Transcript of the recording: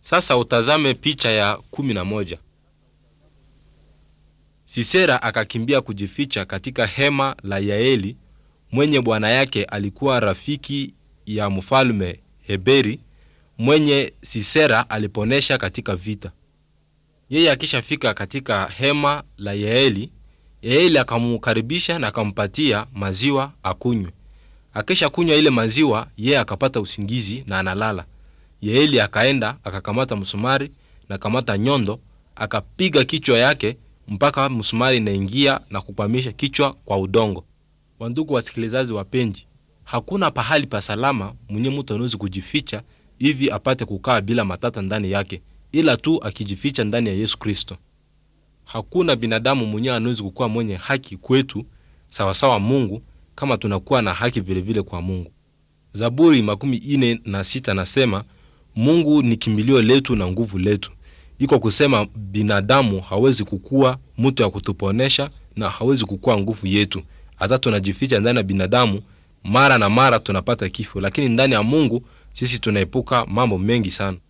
Sasa utazame picha ya kumi na moja. Sisera akakimbia kujificha katika hema la Yaeli mwenye bwana yake alikuwa rafiki ya mfalme Heberi mwenye Sisera aliponesha katika vita. Yeye akishafika katika hema la Yaeli, Yaeli akamukaribisha na akampatia maziwa akunywe. Akisha kunywa ile maziwa, yeye akapata usingizi na analala. Yaeli akaenda akakamata msumari na kamata nyondo akapiga kichwa yake mpaka msumari inaingia na kukwamisha kichwa kwa udongo. Wandugu wasikilizaji wapenzi, hakuna pahali pa salama mwenye mtu anawezi kujificha hivi apate kukaa bila matata ndani yake, ila tu akijificha ndani ya Yesu Kristo. Hakuna binadamu mwenye anawezi kukuwa mwenye haki kwetu sawasawa Mungu kama tunakuwa na haki vilevile vile kwa Mungu. Zaburi makumi ine na sita nasema Mungu ni kimbilio letu na nguvu letu. Iko kusema binadamu hawezi kukuwa mtu ya kutuponesha na hawezi kukuwa nguvu yetu. Hata tunajificha ndani ya binadamu, mara na mara tunapata kifo, lakini ndani ya Mungu sisi tunaepuka mambo mengi sana.